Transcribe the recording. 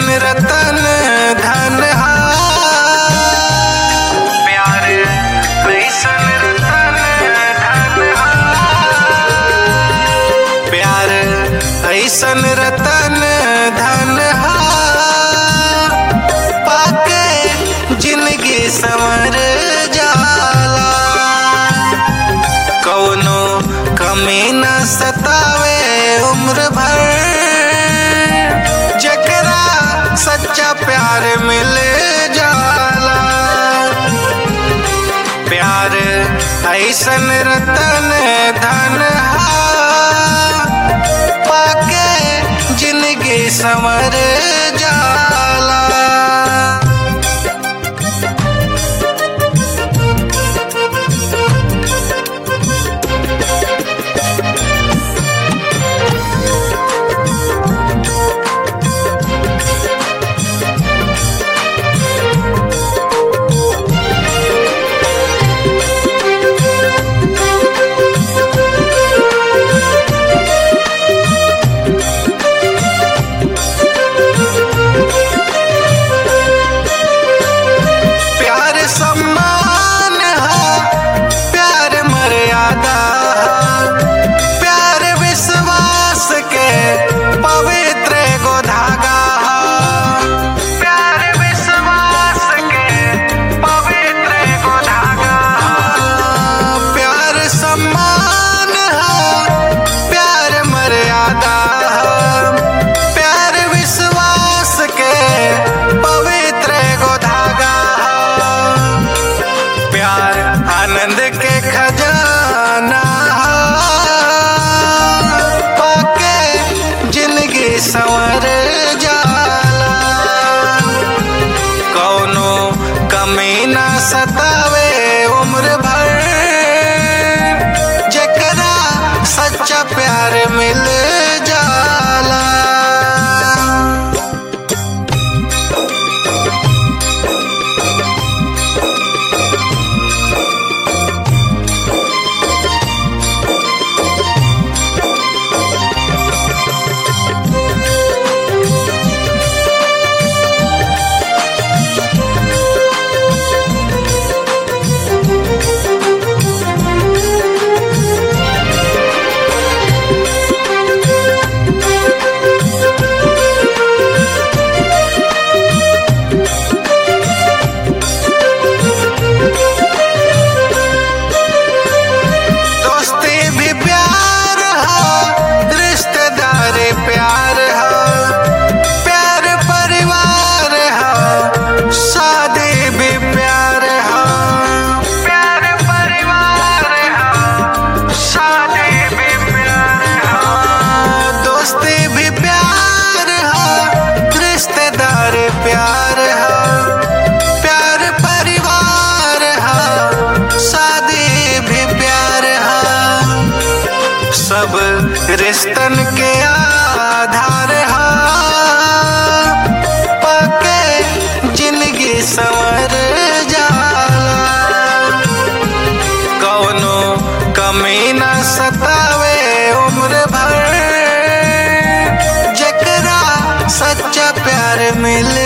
रतन धन हा प्यार ऐसन रतन धन हा प्यार ऐसन रतन धन हा पाके जिंदगी संवर जाला कौनो कमी न सतावे उम्र भर जकरा सच्चा प्यार मिल जाला प्यार ऐसन रतन धन हा पाके जिंदगी संवर जाला प्यार सम्मान हा प्यार मर्यादा हा प्यार विश्वास के पवित्र एगो धागा हा प्यार विश्वास के पवित्र एगो धागा हा प्यार सम्मान हा प्यार मर्यादा हा प्यार विश्वास के पवित्र एगो धागा हा प्यार आनंद के खजाना पाके जिंदगी संवर जाला कौनो कमी ना सतावे उम्र भर जकरा सच्चा प्यार मिल जाला दोस्ती भी प्यार हा रिश्तेदारी प्यार हा प्यार परिवार हा शादी भी प्यार हा प्यार परिवार हा शादी भी प्यार हा दोस्ती भी प्यार हा रिश्तेदारी प्यार हा प्यार परिवार हा शादी भी प्यार हा सब रिश्तन के आधार हा पाके जिंदगी संवर जाला कौनो कमी न सतावे उम्र भर जकरा सच्चा प्यार मिल